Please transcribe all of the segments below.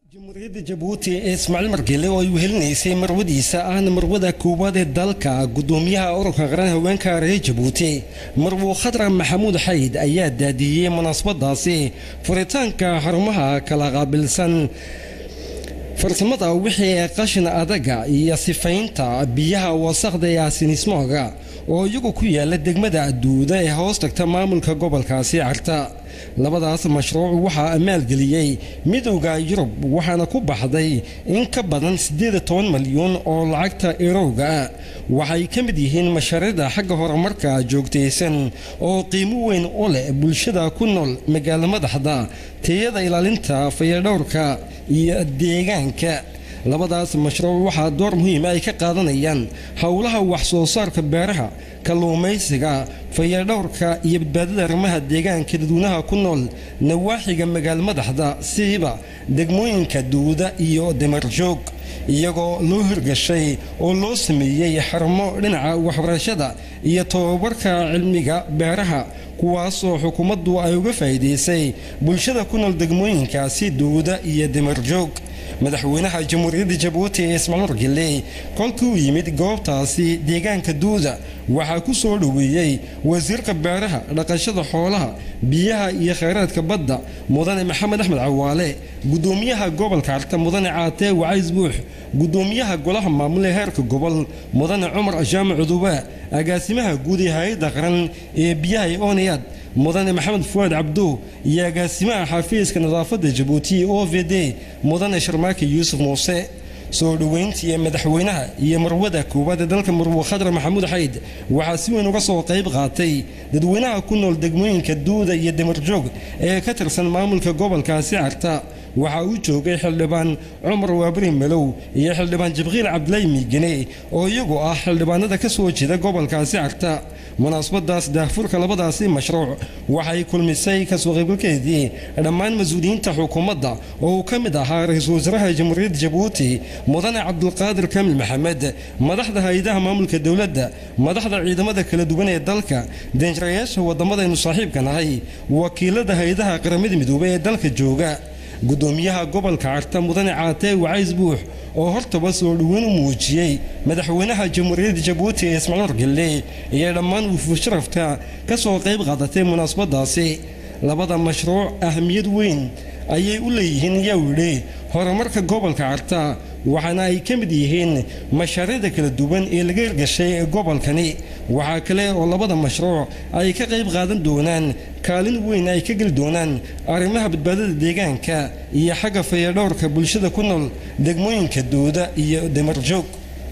jamhuuriyadda jabuuti ee ismaaciil margele oo ay wehelinaysay marwadiisa ahna marwada koowaad ee dalka gudoomiyaha ururka qaran haweenka reer jabuuti marwo khadra maxamuud xayd ayaa daadiyey munaasabadaasi furitaanka xarumaha kala qaabilsan farsamada wixii qashin adaga iyo sifaynta biyaha wasaqda ee asinismooga oo iyagu ku yaala degmada duuda ee hoos tagta maamulka gobolkaasi carta labadaas mashruuc waxaa maalgeliyey midowda yurub waxaana ku baxday in ka badan siddeed toban malyan oo lacagta erowga ah waxay ka mid yihiin mashaariicda xagga horumarka joogtaysan oo qiimo weyn u leh bulshada ku nool magaalo madaxda tayada ilaalinta fayadhowrka iyo deegaanka labadaas mashruuc waxaa door muhiima ay ka qaadanayaan howlaha wax soo saarka beeraha kalluumaysiga fayadhowrka iyo badbaadada arrimaha deegaanka dadweynaha ku nool nawaaxiga magaalo madaxda siiba degmooyinka duuda iyo damarjoog iyagoo loo hirgashay oo loo sameeyey xarumo dhinaca waxbarashada iyo tobabarka cilmiga beeraha kuwaasoo xukuumaddu ay uga faa'iidaysay bulshada ku nool degmooyinkaasi duuda iyo damarjoog madaxweynaha jamhuuriyadda jabuuti ee ismaaciil margele kolkii uu yimid goobtaasi deegaanka duuda waxaa ku soo dhoweeyey wasiirka beeraha dhaqashada xoolaha biyaha iyo khayraadka badda mudane maxamed axmed cawaale gudoomiyaha gobolka carta mudane caatee wacays buux gudoomiyaha golaha maamule heerka gobol mudane cumar jaamac cudubaa agaasimaha guud ee hay-adda qaran ee biyaha ee oniyad mudane maxamed fuwaad cabdo iyo agaasimaha xafiiska nadaafadda jabuuti o v d mudane sharmaake yuusuf muuse soo dhoweyntii madaxweynaha iyo marwada koowaad ee dalka marwo khadra maxamuud xayd waxaa si weyn uga soo qayb qaatay dadweynaha ku nool degmooyinka duuda iyo damarjoog ee ka tirsan maamulka gobolkaasi carta waxaa uu joogay xildhibaan cumar waabri malow iyo xildhibaan jibriil cabdilaahi miigane oo iyagu ah xildhibaanada ka soo jeeda gobolkaasi carta munaasabadaas daahfurka labadaasi mashruuc waxay kulmisay kasoo qaybgalkeedii dhammaan mas-uuliyiinta xukuumadda oo uu ka mid ahaa ra-iisul wasaaraha jamhuuriyadda jabuuti mudane cabdulqaadir kaamil maxamed madaxda hay-adaha maamulka dowladda madaxda ciidamada kala duwan ee dalka danjirayaasha waddamadaynu saaxiibka nahay wakiilada hay-adaha qaramada midoobey ee dalka jooga gudoomiyaha gobolka carta mudane caatee wacays buux oo hortaba soo dhoweyn u muujiyey madaxweynaha jamhuuriyadda jabuuti ee ismaaciil margelle iyo dhammaan wufuud sharafka ka soo qayb qaadatay munaasabadaasi labada mashruuc ahmiyad weyn ayay u leeyihiin yaa yidhi horumarka gobolka carta waxaana ay ka mid yihiin mashaariicda kala duwan ee laga hirgashay gobolkani waxaa kale oo labada mashruuc ay ka qayb qaadan doonaan kaalin weyn ay ka geli doonaan arrimaha badbaadada deegaanka iyo xagga fayadhowrka bulshada ku nool degmooyinka duuda iyo damarjoog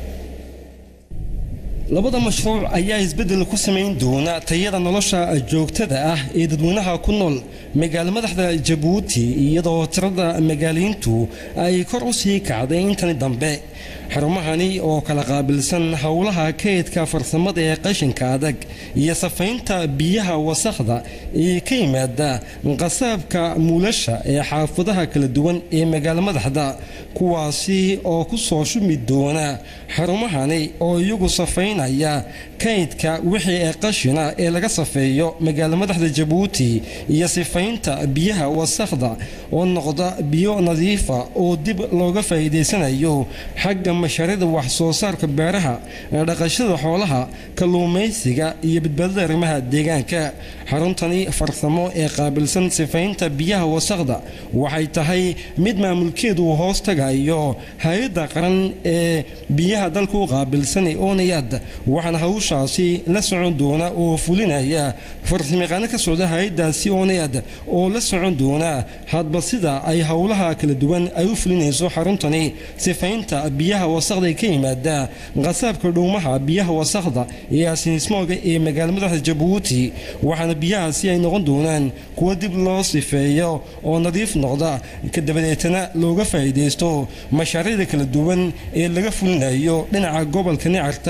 labada mashruuc ayaa isbeddel ku samayn doona tayada nolosha joogtada ah ee dadweynaha ku nool magaalo madaxda jabuuti iyadoo tirada magaaliintu ay kor u sii kacday intani dambe xarumahani oo kala qaabilsan howlaha kaydka farsamada ee qashinka adag iyo safaynta biyaha wasakhda ee ka yimaada qasaabka muulasha ee xaafadaha kala duwan ee magaalo madaxda kuwaasi oo ku soo shumi doona xarumahani oo iyagu safaynaya kaydka wixii ee qashina ee laga safeeyo magaalo madaxda jabuuti iyo sifaynta biyaha wasakhda oo noqda biyo nadiifa oo dib looga faa'iidaysanayo xagga mashaariicda wax soo saarka beeraha dhaqashada xoolaha kalluumaysiga iyo badbaadada arrimaha deegaanka xaruntani farsamo ee qaabilsan sifaynta biyaha wasakhda waxay tahay mid maamulkeedu hoos tagayo hay-adda qaran ee biyaha dalka u qaabilsan ee onayad waxaana hawshaasi la socon doona oo fulinaya farsamayaqaano ka socda hay-addaasi onayad oo la socon doona hadba sida ay howlaha kala duwan ay u fulinayso xaruntani sifaynta biyaha wasakhda ee ka yimaada qasaabka dhowmaha biyaha wasakhda ee asinismooga ee magaalo madaxda jabuuti waxaana biyahaasi ay noqon doonaan kuwo dib loo sifeeyo oo nadiif noqda kadabadeetana looga faa'iidaysto mashaariicda kala duwan ee laga fulinayo dhinaca gobolka nicarta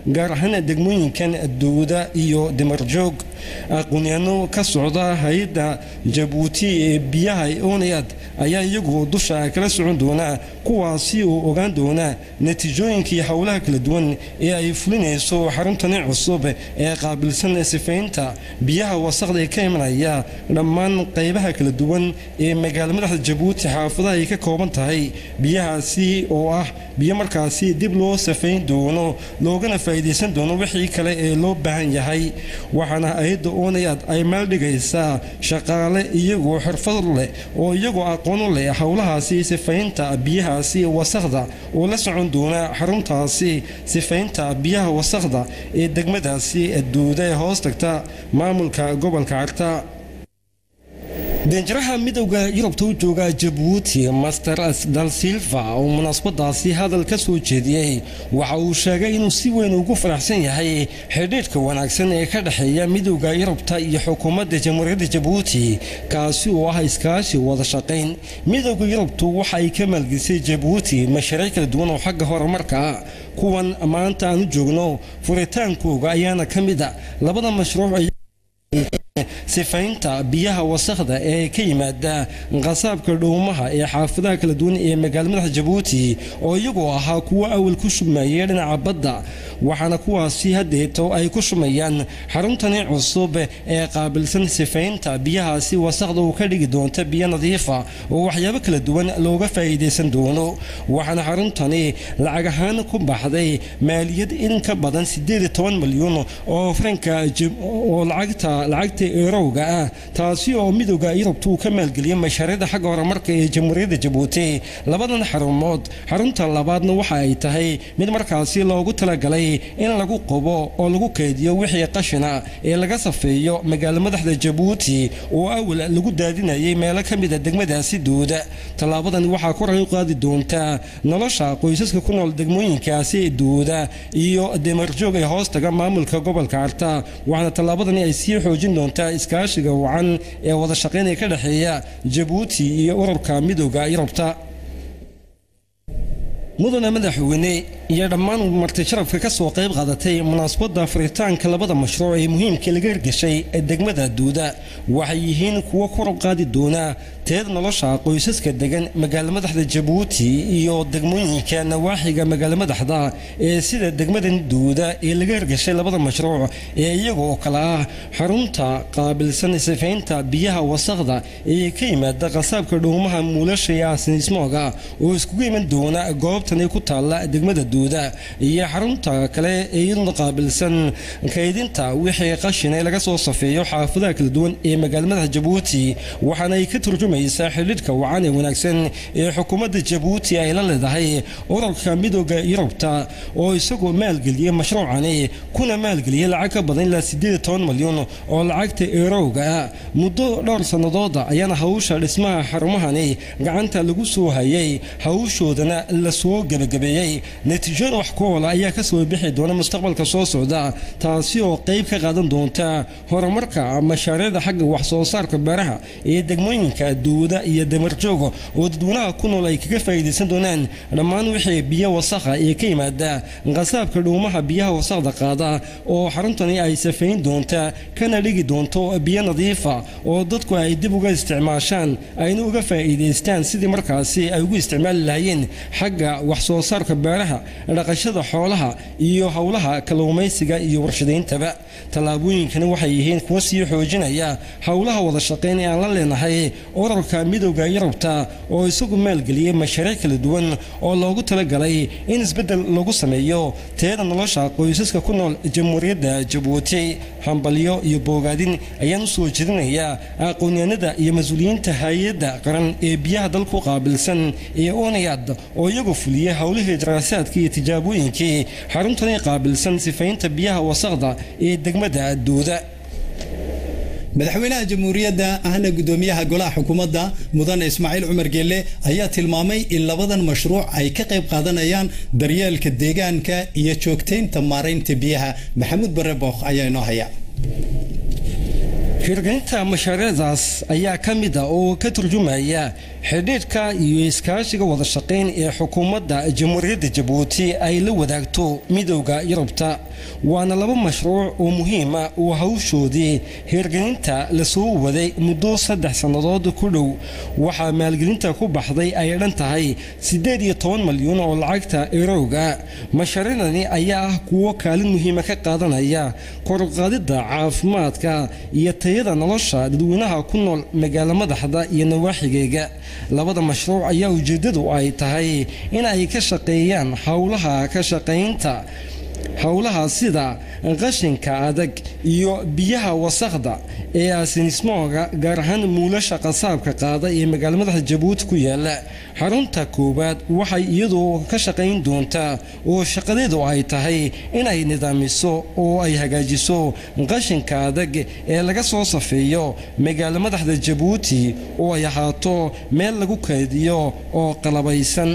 gaar ahaan degmooyinkan duuda iyo dimarjoog aqoonyahano ka socda hay-adda jabuuti ee biyaha oonayad ayaa iyagu dusha kala socon doona kuwaasi oo ogaan doona natiijooyinkii howlaha kala duwan ee ay fulinayso xaruntani cusub ee qaabilsan sifaynta biyaha wasaqda ee ka imanaya dhammaan qaybaha kala duwan ee magaala madaxda jabuuti xaafadaha ay ka kooban tahay biyahaasi oo ah biyo markaasi dib loo safayn doono loogana faa'iidaysan doono wixii kale ee loo baahan yahay waxaana hay-adda oonayaad ay maaldhigaysaa shaqaale iyagoo xirfad leh oo iyagoo aqoon leh howlahaasi sifaynta biyahaasi wasaqda oo la socon doona xaruntaasi sifaynta biyaha wasaqda ee degmadaasi duuda ee hoos tagta maamulka gobolka carta danjiraha midowda yurubta u jooga jabuuti master dal silva oo munaasabadaasi hadal ka soo jeediyey waxa uu sheegay inuu si weyn ugu faraxsan yahay xidhiidhka wanaagsan ee ka dhexeeya midowda yurubta iyo xukuumadda jamhuuriyadda jabuuti kaasi oo ah iskaashi wada shaqayn midowda yurubtu waxa ay ka maalgelisay jabuuti mashaariic kala duwan oo xagga horumarka kuwan maanta aan u joogno furitaankooga ayaana ka mid a labada mashruuc sifaynta biyaha wasaqda ee ka yimaada qasaabka dhowmaha ee xaafadaha kala duwan ee magaala madaxa jabuuti oo iyagoo ahaa kuwo awal ku shumayay dhinaca badda waxaana kuwaasi hadeeto ay ku shumayaan xaruntani cusub ee qaabilsan sifaynta biyahaasi wasaqda uu ka dhigi doonta biyo nadiifa oo waxyaabo kala duwan looga faa'iidaysan doono waxaana xaruntani lacag ahaan ku baxday maaliyad in ka badan milyan oo franka oo lacagta lacagta eerowga ah taasi oo midowda yurubta uu ka maalgeliyay mashaariicda xagga horumarka ee jamhuuriyadda jabuuti labadan xarumood xarunta labaadna waxa ay tahay mid markaasi loogu talagalay in lagu qobo oo lagu kaydiyo wixii qashina ee laga safeeyo magaala madaxda jabuuti oo awal lagu daadinayay meelo ka mida degmadaasi duuda tallaabadan waxaa kor ay u qaadi doontaa nolosha qoysaska ku nool degmooyinkaasi duuda iyo demarjoog ee hoostaga maamulka gobolka arta waxaana tallaabadani ay sii xoojin doontaa iskaashiga wacan ee wada shaqaynaya ka dhexeeya jabuuti iyo ururka midowda yurubta mudane madaxweyne iyo dhammaan marti sharafka ka soo qayb qaadatay munaasabadda furitaanka labada mashruuc ee muhiimka laga hirgashay ee degmada duuda waxay yihiin kuwo kor u qaadi doona teed nolosha qoysaska degan magaala madaxda jabuuti iyo degmooyinka nawaaxiga magaala madaxda ee sida degmadan duuda ee laga hirgashay labada mashruuc ee iyagoo kale ah xarunta qaabilsan sifaynta biyaha wasaqda ee ka yimaada qasaabka dhowmaha muulasha iyo aasinismooga oo iskugu iman doona goobtani ku taalla degmada duuda iyo xarunta kale ee iyaduna qaabilsan kaydinta wixii qashina laga soo safeeyo xaafadaha kala duwan ee magaala madaxa jabuuti waxaana ay ka turjumaysaa xidhiidhka wacan ee wanaagsan ee xukuumadda jabuuti ay la leedahay ururka midooda yurubta oo isagoo maalgeliyey mashruucani kuna maalgeliyey lacag ka badan ilaa sideed toban malyan oo lacagta eerowga muddo dhowr sannadooda ayaana hawsha dhismaha xarumahani gacanta lagu soo hayay hawshoodana la soo gebagabeeyey natiijooyin wax ku oola ayaa ka soo bixi doona mustaqbalka soo socda taasi oo qayb ka qaadan doonta horumarka mashaariicda xagga wax soo saarka beeraha ee degmooyinka duuda iyo damarjooga oo dadweynaha ku nool ay kaga faa'iidaysan doonaan dhammaan wixii biyo wasakha ee ka yimaada qasaabka dhuumaha biyaha wasaqda qaada oo xaruntani ay safayn doonta kana dhigi doonto biyo nadiifa oo dadku ay dib uga isticmaashaan ayna uga faa'iidaystaan sidii markaasi ay ugu isticmaali lahaayeen xagga wax soo saarka beeraha dhaqashada xoolaha iyo howlaha kalluumaysiga iyo warshadayntaba tallaabooyinkani waxay yihiin kuwa sii xoojinaya howlaha wada shaqayn ee aan la leenahay urarka midowda yurubta oo isagu maalgeliyey mashaariic kala duwan oo loogu talagalay in isbeddel lagu sameeyo teeda nolosha qoysaska ku nool jamhuuriyadda jabuuti hambalyo iyo boogaadin ayaan u soo jeedinayaa aqoonyahanada iyo mas-uuliyiinta hay-adda qaran ee biyaha dalku qaabilsan ee onayad oo iyagu fuliyey howlihii daraasaadkii iyo tijaabooyinkii xaruntani qaabilsan sifaynta biyaha wasaqda ee degmada duuda madaxweynaha jamhuuriyadda ahna gudoomiyaha golaha xukuumadda mudane ismaaciil cumar geelle ayaa tilmaamay in labadan mashruuc ay ka qayb qaadanayaan daryeelka deegaanka iyo joogtaynta maaraynta biyaha maxamuud bare bookh ayaa inoo haya hirgelinta mashaariicdaas ayaa ka mid a oo ka turjumaya xidhiidhka iyo iskaashiga wada shaqayn ee xukuumadda jamhuuriyadda jabuuti ay la wadaagto midowda yurubta waana laba mashruuc oo muhiima oo hawshoodii hirgelinta lasoo waday muddo saddex sannadood ku dhow waxaa maalgelinta ku baxday ay dhan tahay siddeed iyo toban malyan oo lacagta erowga mashaariicdani ayaa ah kuwo kaalin muhiima ka qaadanaya koruqaadidda caafimaadka iyo tayada nolosha dadweynaha ku nool magaalo madaxda iyo nawaaxigeega labada mashruuc ayaa ujeeddadu ay tahay in ay ka shaqeeyaan howlaha ka shaqaynta howlaha sida qashinka adag iyo biyaha wasakhda ee asinismooga gaar ahaan muulasha qasaabka qaada ee magaalo madaxda jabuuti ku yaala xarunta koowaad waxay iyadu ka shaqayn doontaa oo shaqadeedu ay tahay inay nidaamiso oo ay hagaajiso qashinka adag ee laga soo safeeyo magaalo madaxda jabuuti oo ay ahaato meel lagu kaydiyo oo qalabaysan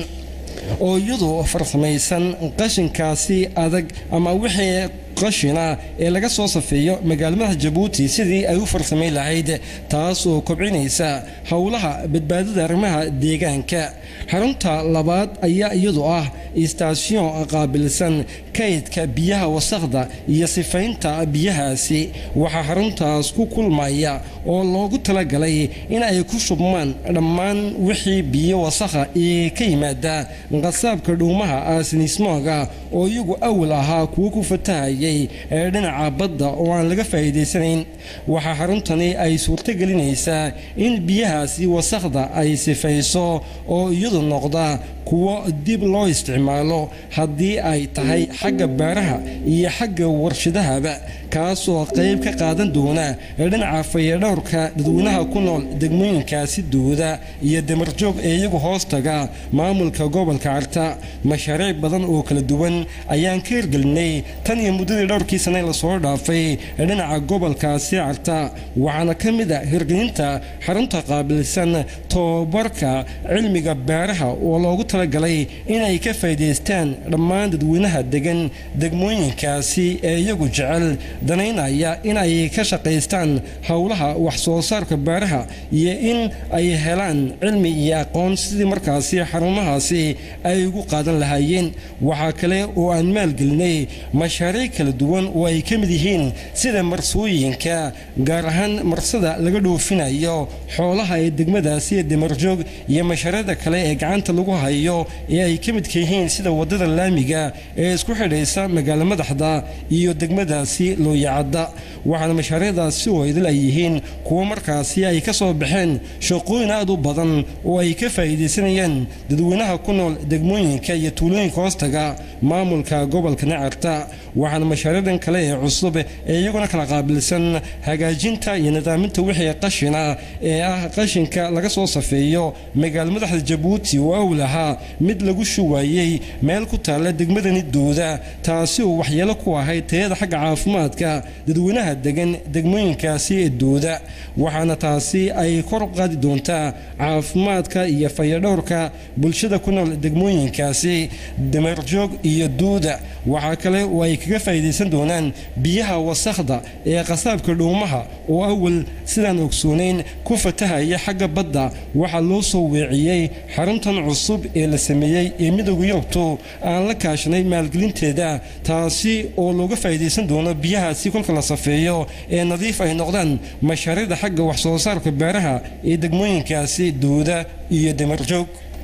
oo iyadu farsamaysan qashinkaasi adag ama wixii qashina ee laga soo safeeyo magaalmadaxa jabuuti sidii ay u farsamayn lahayd taas oo kobcinaysa howlaha badbaadada arrimaha deegaanka xarunta labaad ayaa iyadu ah istaasyon qaabilsan kaydka biyaha wasakhda iyo sifaynta biyahaasi waxaa xaruntaas ku kulmaya oo loogu talagalay in ay ku shubmaan dhammaan wixii biyo wasakha ee ka yimaada qasaabka dhuumaha aasinismooga oo iyagu awal ahaa kuwo ku fatahayay ee dhinaca badda oo aan laga faa'iidaysanayn waxaa xaruntani ay suurtogelinaysaa in biyahaasi wasakhda ay sifayso oo iyadu noqda kuwo dib loo isticmaalo haddii ay tahay xagga baaraha iyo xagga warshadahaba kaasoo qayb ka qaadan doona dhinaca fayadhowrka dadweynaha ku nool degmooyinkaasi duuda iyo damarjoog ee iyagu hoostaga maamulka gobolka carta mashaariic badan oo kala duwan ayaan ka hirgelinay tan iyo muddadii dhowrkii sane lasoo dhaafay dhinaca gobolkaasi carta waxaana ka mid a hirgelinta xarunta qaabilsan tobabarka cilmiga baaraha oo loogu talagalay inay ka faa'iidaystaan dhammaan dadweynaha degan degmooyinkaasi ee iyagu jecel danaynaya in ay ka shaqaystaan howlaha wax soo saarka baaraha iyo in ay helaan cilmi iyo aqoon sidii markaasi xarumahaasi ay ugu qaadan lahaayeen waxaa kale oo aan maalgelinay mashaariic kala duwan oo ay ka mid yihiin sida marsooyinka gaar ahaan marsada laga dhoofinayo xoolaha ee degmadaasi damarjoog iyo mashaariicda kale ee gacanta lagu hayo ee ay ka midka yihiin sida wadada laamiga ee isku xidhaysa magaalo madaxda iyo degmadaasi looyacadda waxaana mashaariicdaasi oo idil ay yihiin kuwo markaasi ay ka soo baxeen shaqooyin aad u badan oo ay ka faa'iidaysanayaan dadweynaha ku nool degmooyinka iyo tuulooyinka hoostaga maamulka gobolka nacarta waxaana mashaariicdan kale ee cusub ee iyaguna kala qaabilsan hagaajinta iyo nidaaminta wixii qashina ee ah qashinka laga soo safeeyo magaalo madaxda jabuuti oo awl ahaa mid lagu shuwaayey meel ku taalla degmadani duuda taasi oo waxyeelo ku ahayd tayada xagga caafimaadka dadweynaha degan degmooyinkaasi ee duuda waxaana taasi ay kor u qaadi doontaa caafimaadka iyo fayadhowrka bulshada ku nool degmooyinkaasi damarjoog iyo duuda waxaa kale oo ay kaga faa'iidaysan doonaan biyaha wasakhda ee qasaabka dhuumaha oo awal sidaan ogsoonayn ku fatahaya xagga badda waxaa loo soo weeciyey xaruntan cusub ee la sameeyey ee midowga yurubtu aan la kaashanay maalgelinteeda taasi oo looga faa'iidaysan doono biyahaasi kolka la safeeyo ee nadiif ay noqdaan mashaariicda xagga wax soo saarka beeraha ee degmooyinkaasi duuda iyo damarjoog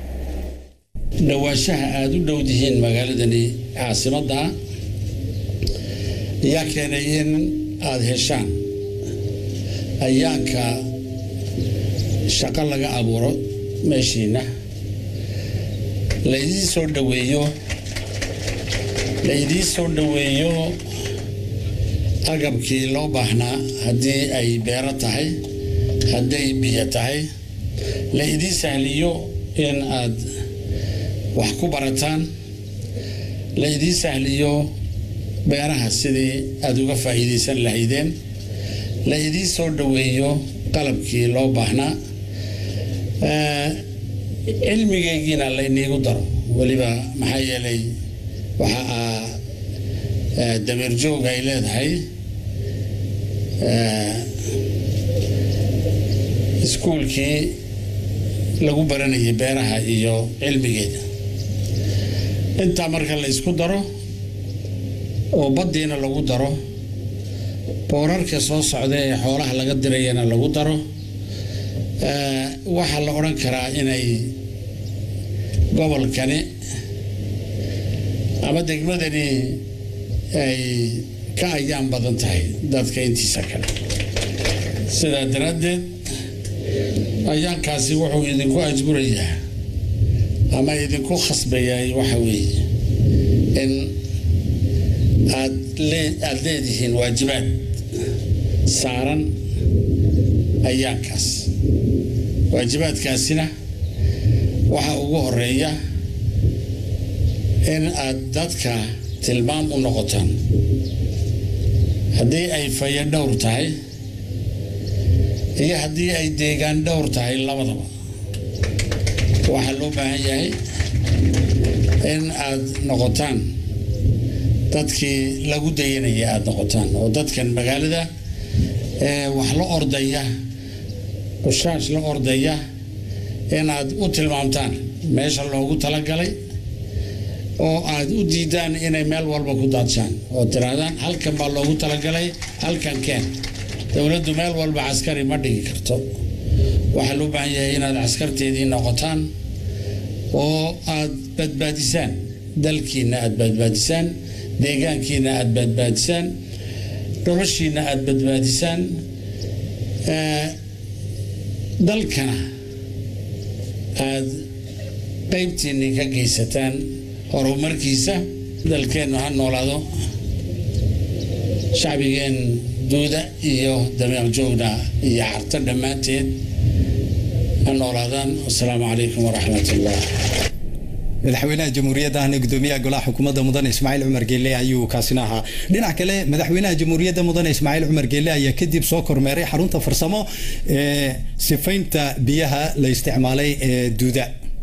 dhowaanshaha aada u dhow dihiin magaaladani caasimadda ayaa keenay in aada heshaan ayaanka shaqo laga abuuro meeshiina laydiin soo dhaweeyo laydiin soo dhoweeyo agabkii loo baahnaa haddii ay beero tahay hadday biyo tahay la idiin sahliyo in aad wax ku barataan la idiin sahliyo beeraha sidii aada uga faa'iidaysan lahaydeen la idiin soo dhoweeyo qalabkii loo baahnaa cilmigaygiina layniigu daro weliba maxaa yeelay waxa aa dameerjoog ay leedahay iskuulkii lagu baranayay beeraha iyo cilmigeeda intaa marka la isku daro oo baddiina lagu daro boorarka soo socda ee xoolaha laga dirayana lagu daro waxaa la odhan karaa inay gobolkani ama degmadani ay ka ayaan badan tahay dadka intiisa kale sidaa daraaddeed ayaankaasi wuxuu idinku ajburayaa ama idinku khasbayaa waxa weeye in aad aada leedihiin waajibaad saaran ayaankaas waajibaadkaasina waxaa ugu horeeya in aad dadka tilmaam u noqotaan haddii ay fayo dhowr tahay iyo haddii ay deegaan dhowr tahay labadaba waxaa loo baahan yahay in aad noqotaan dadkii lagu dayanaya aada noqotaan oo dadkan magaalada wax la ordaya qushaash la ordaya inaad u tilmaamtaan meesha loogu talagalay oo aad u diidaan inay meel walba ku daadshaan oo tirahdaan halkan baa loogu talagalay halkan keen dowladdu meel walba caskari ma dhigi karto waxaa loo baahan yahay inaad caskarteedii noqotaan oo aad badbaadisaan dalkiina aad badbaadisaan deegaankiina aad badbaadisaan noloshiina aad badbaadisaan dalkana aad qaybtiinni ka geysataan horumarkiisa dalkeennu ha noolaado shacbigeen duuda iyo dameeq joogna iyo carto dhammaanteed ha noolaadaan wasalaamu calaykum waraxmat ullah madaxweynaha jamhuuriyadda ahna gudoomiyaha golaha xukuumadda mudane ismaaciil cumar geelle ayuu kaasina ahaa dhinac kale madaxweynaha jamhuuriyadda mudane ismaaciil cumar geelle ayaa kadib soo kormeeray xarunta farsamo ee sifaynta biyaha la isticmaalay ee duuda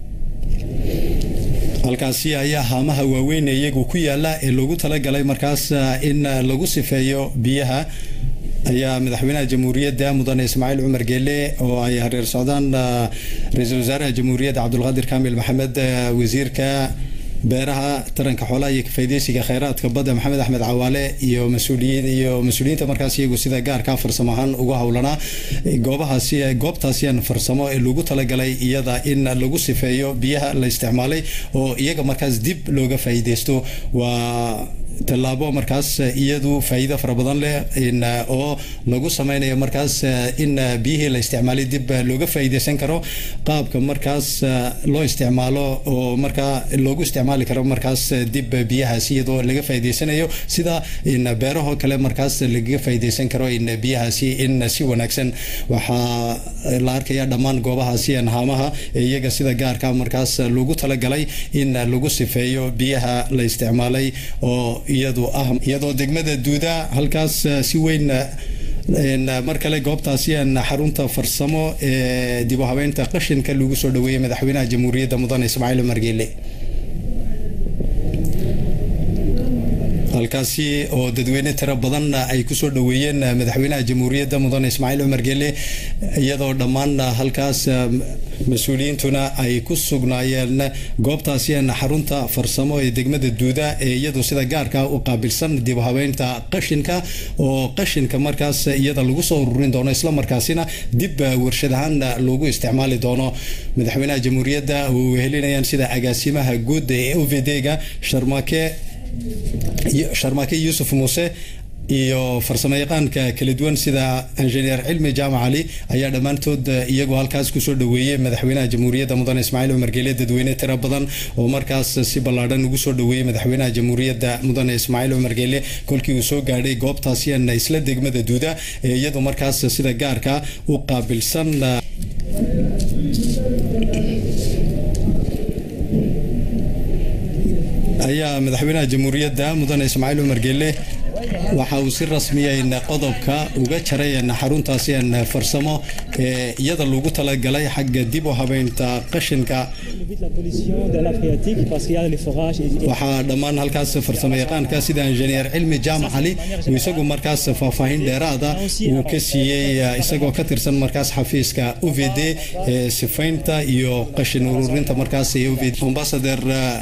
halkaasi ayaa haamaha waaweyn ee iyagu ku yaala ee loogu talagalay markaas in lagu sifeeyo biyaha ayaa madaxweynaha jamhuuriyadda mudane ismaaciil cumar geelle oo ay hareer socdaan ra-iisul wasaaraha jamhuuriyadda cabdulqaadir kaamil maxamed wasiirka beeraha taranka xoolaha iyo kafaaideysiga kheyraadka badda maxamed axmed cawaale iyo mas-uuliyiin iyo mas-uuliyiinta markaas iyagu sida gaarka farsamo ahaan ugu howlanaa goobahaasi goobtaasian farsamo ee lagu talagalay iyada in lagu sifeeyo biyaha la isticmaalay oo iyaga markaas dib looga faa'iideysto waa tallaabo markaas iyadu faa'iido fara badan leh oo lagu sameynayo markaas in biyihii la isticmaalay dib looga faa'iideysan karo qaabka markaas loo isticmaalo oo markaa loogu isticmaali karo markaas dib biyahaas iyadoo laga faa'iideysanayo sida in beeraho kale markaas lagaga faa'iideysan karo in biyahaasi in si wanaagsan waxaa la arkaya dhammaan goobahaasi haamaha ee iyaga sida gaarka markaas loogu talagalay in lagu sifeeyo biyaha la isticmaalay oo iyadu ah iyadoo degmada duuda halkaas si weyn mar kale goobtaasi xarunta farsamo ee dib u habeynta qashinka lagu soo dhaweeyey madaxweynaha jamhuuriyadda mudane ismaaciil cumar geele halkaasi oo dadweyne tiro badan ay kusoo dhaweeyeen madaxweynaha jamhuuriyadda mudane ismaaciil cumar geele iyadoo dhammaan halkaas mas-uuliyiintuna ay ku sugnaayeen goobtaasi xarunta farsamo ee degmada duuda ee iyadu sida gaarka u qaabilsan dib u habeynta qashinka oo qashinka markaas iyada lagu soo ururin doono islamarkaasina dib warshad ahaan loogu isticmaali doono madaxweynaha jamhuuriyadda uu helinayaan sida agaasimaha guud ee ovd-ga sharmake sharmake yuusuf muuse iyo farsamo yaqaanka kala duwan sida injineer cilmi jaamac cali ayaa dhammaantood iyagoo halkaas kusoo dhaweeyey madaxweynaha jamhuuriyadda mudane ismaaciil cumar geele dadweyne tiro badan oo markaas si ballaadhan ugu soo dhaweeyey madaxweynaha jamhuuriyadda mudane ismaaciil cumar geele kolkii uu soo gaadhay goobtaasian isla degmada duuda ee iyadu markaas sida gaarka u qaabilsan ayaa madaxweynaha jamhuuriyadda mudane ismaaciil cumar geele waxa uu si rasmiya qodobka uga jaray xaruntaasi farsamo ee iyada loogu talagalay xagga dib u habeynta qashinka waxaa dhammaan halkaas farsamo yaqaanka sida injineer cilmi jaamac cali uu isagu markaas faahfaahin dheeraada uu ka siiyey isagoo ka tirsan markaas xafiiska uvd ee sifaynta iyo qashin ururinta markaas ambasader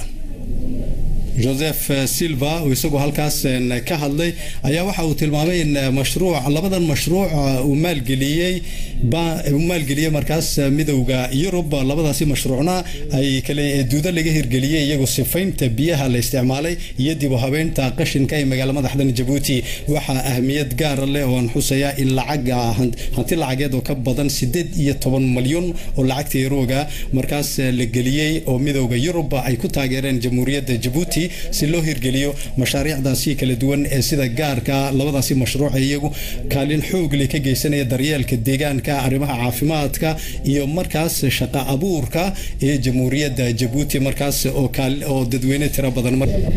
joseph silva oo isagu halkaas ka hadlay ayaa waxa uu tilmaamay in mashruuc labadan mashruuc uu maalgeliyey uu maalgeliyey markaas midowda yurub labadaasi mashruucna ay kale duudo laga hirgeliyey iyagoo sifaynta biyaha la isticmaalay iyo dib u habeynta qashinka ee magaala madaxdan jabuuti waxaa ahmiyad gaara leh oo aan xusaya in lacaga hanti lacageed oo ka badan sideed iyo toban malyan oo lacagta yarooga markaas la geliyey oo midowda yurub ay ku taageereen jamhuuriyadda jabuuti si loo hirgeliyo mashaariicdaasi kala duwan ee sida gaarka labadaasi mashruuc iyagu kaalin xoog leh ka geysanaya daryeelka deegaanka arrimaha caafimaadka iyo markaas shaqa abuurka ee jamhuuriyadda jabuuti markaas oo dadweyne tiro badan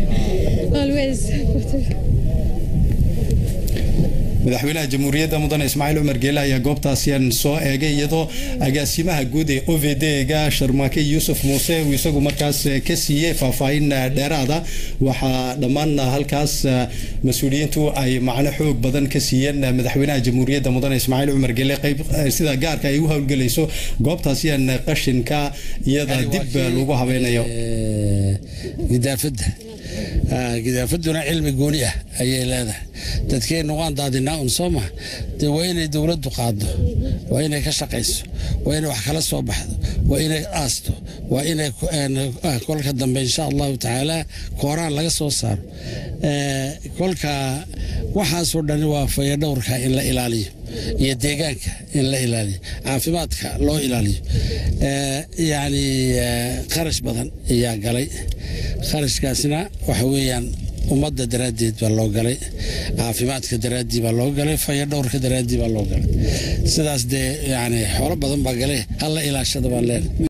madaxweynaha jamhuuriyadda mudane ismaaciil cumar geele ayaa goobtaasian soo eegay iyadoo agaasimaha guud ee o v d-ga sharmaake yuusuf muuse uu isagu markaas ka siiyey faahfaahin dheeraada waxaa dhammaan halkaas mas-uuliyiintu ay macno xoog badan ka siiyeen madaxweynaha jamhuuriyadda mudane ismaaciil cumar geele qayb sida gaarka ay u howlgelayso goobtaasian qashinka iyada dib lagu habeynayo gidaafadda gidaafaduna cilmi gooni ah ayay leedahay dadkeenna waan daadinaa un soo maha dee waa inay dowladdu qaaddo waa inay ka shaqayso waa inay wax kala soo baxdo waa inay aasto waa inay kolka dambe insha allahu tacaala kooraan laga soo saaro kolka waxaasoo dhani waa fayadhowrka in la ilaaliyo iyo deegaanka in la ilaaliyo caafimaadka loo ilaaliyo yacni kharash badan ayaa galay kharashkaasna waxa weeyaan ummadda daraaddeed baa loo galay caafimaadka daraaddii baa loo galay fayadhowrka daraaddii baa loo galay sidaas dee yani xoolo badan baa gale halla ilaashada baan leenahay